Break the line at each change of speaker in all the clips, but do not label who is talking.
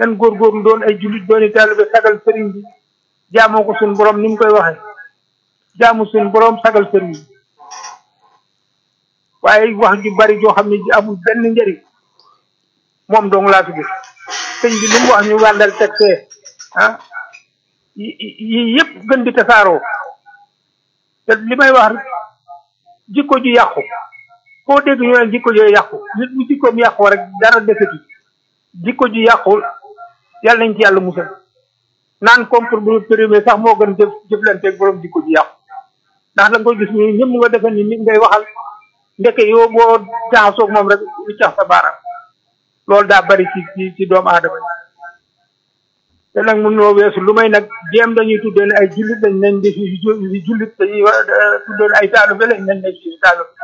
nan góorgóorlu doon ay jullit dooni taalibe sagal sëriñ bi jaamoo ko suñu borom ni mu koy waxee jaamu suñu borom sagal sëriñ bi waaye wax ju bari joo xam ne ji amul benn njëriñ moom dong laa fi gis sëñ bi li mu wax ñu wàndal teg fee ah yi yëpp gën di tasaaroo te li may wax jikko ju yàqu foo dégg ñu ne jikko ju yàqu nit bu jikkoom yàqu rek dara defeti jikko ju yàqu yàlla nañ ci yàlla musal naan compromis périmé sax moo gën jëf jëflanteeg borom jikko ju yàqu ndax da nga koy gis ni ñëpp nga defe ni nit ngay waxal ndeke yow boo jaxasoog moom rek lu cax sa baaraam loolu daa bari ci ci ci doomu aadama yi te nag mun noo weesu lu may nag jéem dañuy tuddee ne ay jullit dañ nañ def fi jullit dañuy tuddee ne ay taalibe lañ nañ def fi taalibe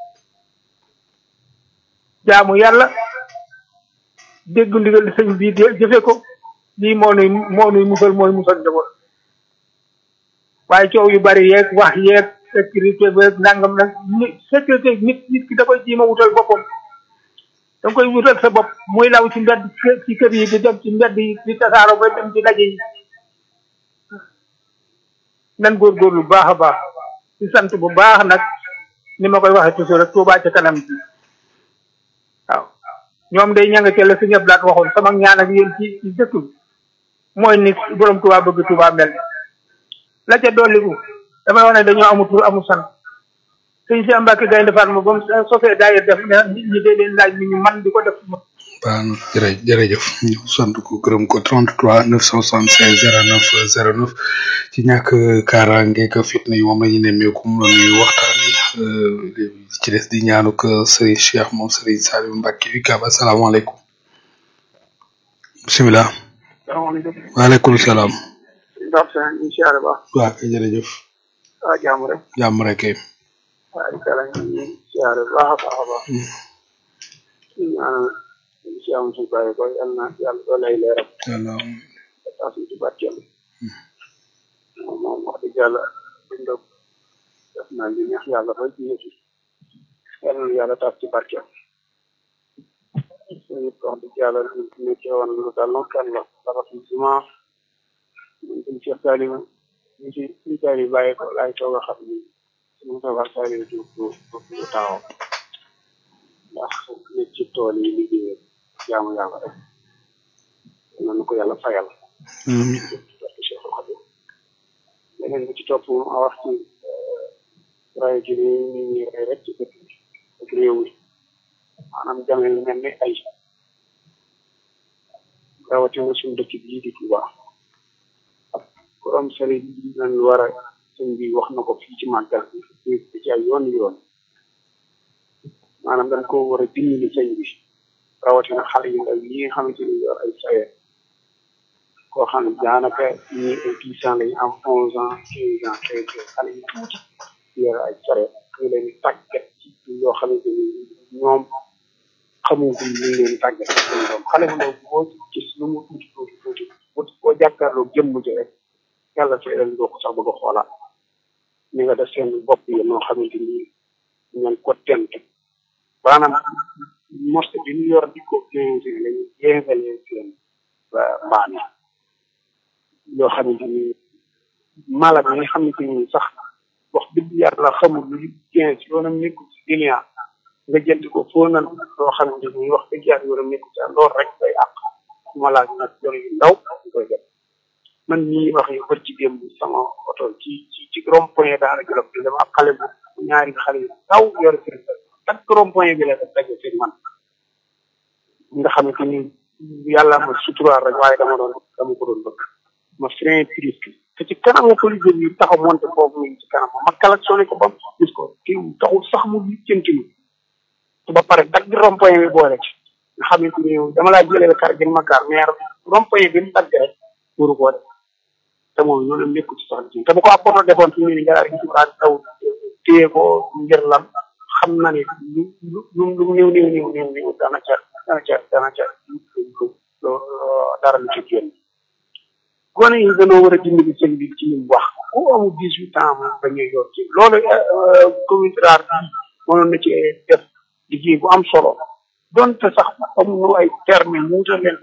jaamu yàlla dégg ndigal sëñ bii jëfe ko lii moo nuy moo nuy musal mooy musal njaboot waaye coow yu bari yeeg wax yeeg sécurité beeg nangam nag sécurité nit nit ki da koy jiima wutal boppam da nga koy wutal sa bopp muy law ci mbedd ci kër yi di dem ci mbedd yi di tasaaro ba dem ci daje yi nan góorgóorlu bu baax a baax di sant bu baax nag ni ma koy waxee toujours rek Tuubaa ca kanam bi waaw ñoom day ñanga ca la si ñëpp laat waxoon sama ñaan ak yéen ci ci dëkk bi mooy ni borom Tuubaa bëgg Tuubaa mel la ca dolliku damay wax ne dañoo amul tur amul sant sëñ si Mbàkke Gaynde Fatma ba mu sosee daayir def ne nit ñi day leen laaj ni ñu man di ko def
baax na jërë jërëjëf ñu sant ko gërëm ko 33 976 09 09 ci ñàkk kaaraange ak fitna yi moom la ñu nemmeeku mu la ñuy waxtaani ci des di ñaanu ko Serigne Cheikh moom Serigne Saliou Mbacke wi kaaba salaamaaleykum bisimilah.
salaamaaleykum.
waaleykum salaam.
ndax sa ñu siyaare baax.
waa kay jërëjëf.
waa jàmm rek.
jàmm rek kay.
waa di kala ñu siyaare baax a baax a baax. ñu ñaanal si am suñu bàyyi ko yal na yàlla doo lay leeral.
yàlla
taas ci barkeel. moom moom wax dëgg yàlla bindoo def naa li neex yàlla ba ci yëf yi. yal na yàlla taas ci barkeel. suñu wax dëgg yàlla ñu nekkee woon lu dal noonu kan la dafa fi juma ñun suñu Cheikh Saliou ñu ci suñu Saliou bàyyi ko laay toog a xam ni suñu Moustapha Saliou du du du taawam ndax nit ci tool yi liggéey jaamu yàlla rek nañu ko yàlla fayal parce que Cheikh Khadim leneen bi ci topp a wax ci rajo gi ni nit ñi rey rek ci dëkk bi ak réew mi maanaam jame lu mel ni ay rawatina suñu dëkk bii di Touba borom sëriñ bi nañ war a sëñ bi wax na ko fii ci màggal bi ci ay yoon yoon maanaam dañ ko war a dimbali sëñ bi rawatina xale yu ndaw yi nga xamante ni yor ay saye koo xam ne daanaka ñii ay dix ans lañu am onze ans quinze ans treize ans xale yu tuuti yor ay saye ñu leen di tàggat ci yoo xamante ni ñoom xamuguñ ñu ngi leen tàggat seen doom xale bu ndaw boo gis lu mu tuuti tuuti tuuti boo jàkkaarloo jëmm ji rek yàlla feeral doo ko sax bëgg a xoolaat ni nga def seen bopp yi noo xamante ni ñan ko tent maanaam morse bi ñu yor di ko quinze lañu jéngalee seen mbaan yi yoo xamante ni mala bi nga xamante ni sax wax dëgg yàlla xamul lu quinze yoonam nekkul ci client nga jënd ko foo nan loo xamante ni wax dëgg yàlla yoonam nekkul ci loolu rek day àq ma laaj nag yoon yu ndaw ñu koy def man mii wax yu bër ci démb sama oto ci ci ci rond point daara jolof bi dama xale bu ñaari xale yu ndaw yor seen tak rond point bi la def daje seen man nga xamante ni yàlla ma suturaal rek waaye dama doon dama ko doon bëgg ma frein triste te ci kanamu police yi taxaw monté foofu mu ci kanam ma klaxonné ko ba mu gis ko kii taxul sax mu lijjanti mu te ba pare dagg rond point bi boole ci nga xamante ni dama laa jëlee kar gën ma gaar mais rond point bi mu dagg rek wuru koo def te moom loolu nekkul ci sax te bu ko apporté defoon fi mu ne nii nga daal di taw téye ko ngir lan xam na ne lu lu lu lu néew néew néew néew néew dana ca dana ca dana ca dara lu ci génn gone yi dañoo war a dimbali sëñ bi ci li mu wax ku amul dix huit ans moom dañuy yor ci loolu commune rurale bi mënoon na ci def liggéey bu am solo donte sax amuñu ay terme mu wutal leen